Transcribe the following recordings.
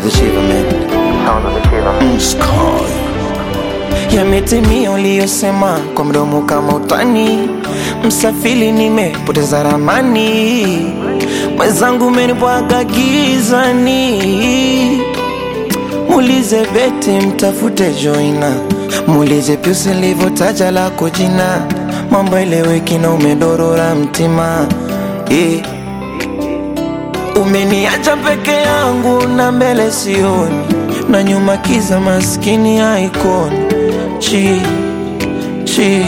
the shiver man. Sound of the shiver man. Sky. Yametimia uliyosema kwa mdomo kama utani, msafiri nimepoteza ramani, mwenzangu umenibwaga gizani. Muulize Beti, mtafute Joina, muulize Piusi nilivyotaja lako jina, mambo eleweki na umedorora mtima yeah. Umeniacha peke yangu na mbele sioni, na nyuma kiza maskini haikoni. Chi, chi,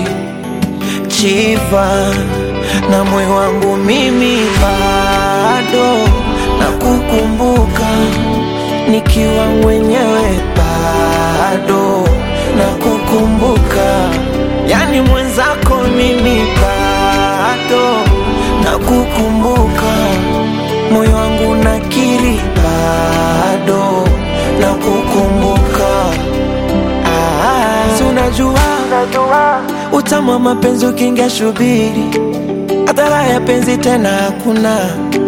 chiva na moyo wangu mimi bado na kukumbuka nikiwa mwenyewe bado na kukumbuka, yani mwenzako mimi bado na kukumbuka, moyo wangu nakiri bado na kukumbuka. Ah, si unajua utamu wa mapenzi ukiingia shubiri, hadhara ya penzi tena hakuna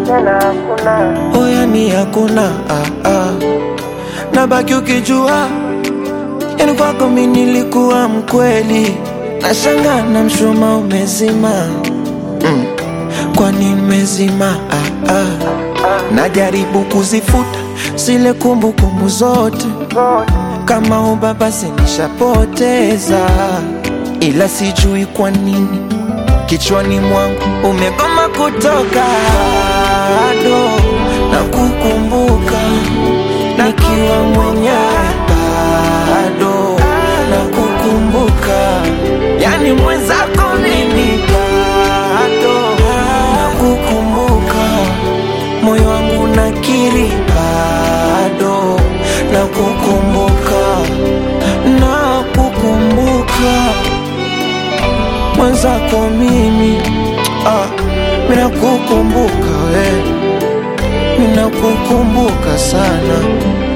oya ni hakuna ah, ah. Nabaki ukijua yani kwako mi nilikuwa mkweli, nashanga na mshuma umezima mm. Kwani nimezima ah, ah. Najaribu kuzifuta zile kumbukumbu zote kama ubaba sinishapoteza, ila sijui kwa nini kichwani mwangu umegoma kutoka, bado na kukumbuka nikiwa mwenyewe, bado na kukumbuka, yani mwenzako mimi bado na kukumbuka, moyo wangu nakiri bado na kukumbuka, na kukumbuka mwenzako mimi ah, mina kukumbuka we, mina kukumbuka sana